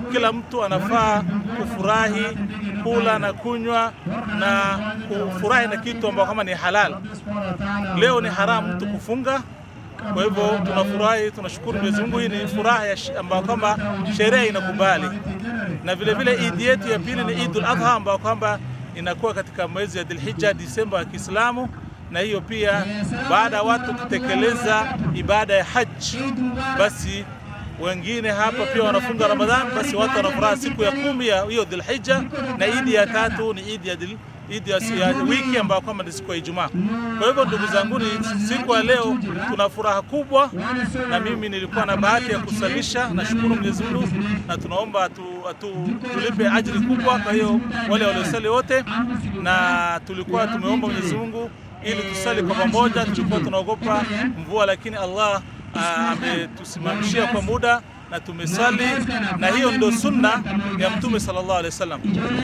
kila mtu anafaa kufurahi kula na kunywa na kufurahi na kitu ambacho kama ni halal. Leo ni haramu mtu kufunga, kwa hivyo tunafurahi, tunashukuru Mwenyezi Mungu. Hii ni furaha ambayo kwamba sheria inakubali, na vile vile idi yetu ya pili ni Idul Adha ambayo kwamba inakuwa katika mwezi ya Dhulhijja, Disemba ya Kiislamu, na hiyo pia baada ya watu kutekeleza ibada ya haji, basi wengine hapa pia wanafunga Ramadhan, basi watu wanafuraha siku ya kumi ya hiyo Dhulhijja, na idi ya tatu ni idi ya dhul idi ya wiki ambayo kwamba ni siku ya Ijumaa. Kwa hivyo ndugu zangu, ni siku ya leo tuna furaha kubwa, na mimi nilikuwa na bahati ya kusalisha. Nashukuru Mwenyezi Mungu na tunaomba atu, atu, tulipe ajiri kubwa. Kwa hiyo wale waliosali wote, na tulikuwa tumeomba Mwenyezi Mungu ili tusali kwa pamoja. Tulikuwa tunaogopa mvua, lakini Allah ametusimamishia kwa muda na tumesali, na hiyo ndio sunna ya Mtume sallallahu alaihi wasallam.